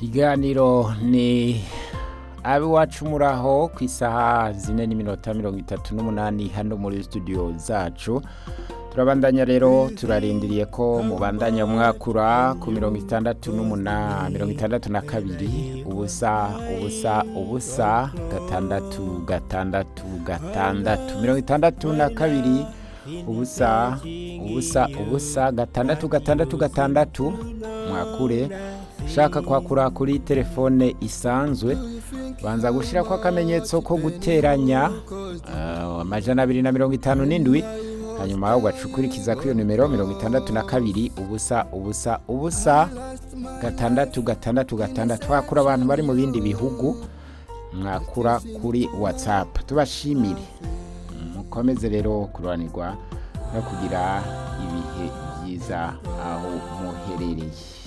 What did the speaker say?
ikiganiro ni abiwacu muraho ku isaha zine n'iminota mirongo itatu n'umunani hano muri studio zacu turabandanya rero turarindiriye ko mubandanya mwakura ku mirongo itandatu n'umunani mirongo itandatu na kabiri ubusa ubusa ubusa gatandatu gatandatu gatandatu mirongo itandatu na kabiri ubusa ubusa ubusa gatandatu gatandatu gatandatu mwakure ushaka kwakura kuri telefone isanzwe banza gushyira ko akamenyetso ko guteranya ah, amajana abiri na mirongo itanu n'indwi hanyuma ugacukurikiza kuri iyo nimero mirongo itandatu na kabiri ubusa ubusa ubusa gatandatu gatandatu gatandatu hakura abantu bari mu bindi bihugu mwakura kuri watsapu tubashimire mukomeze rero kururanirwa no kugira ibihe byiza aho muherereye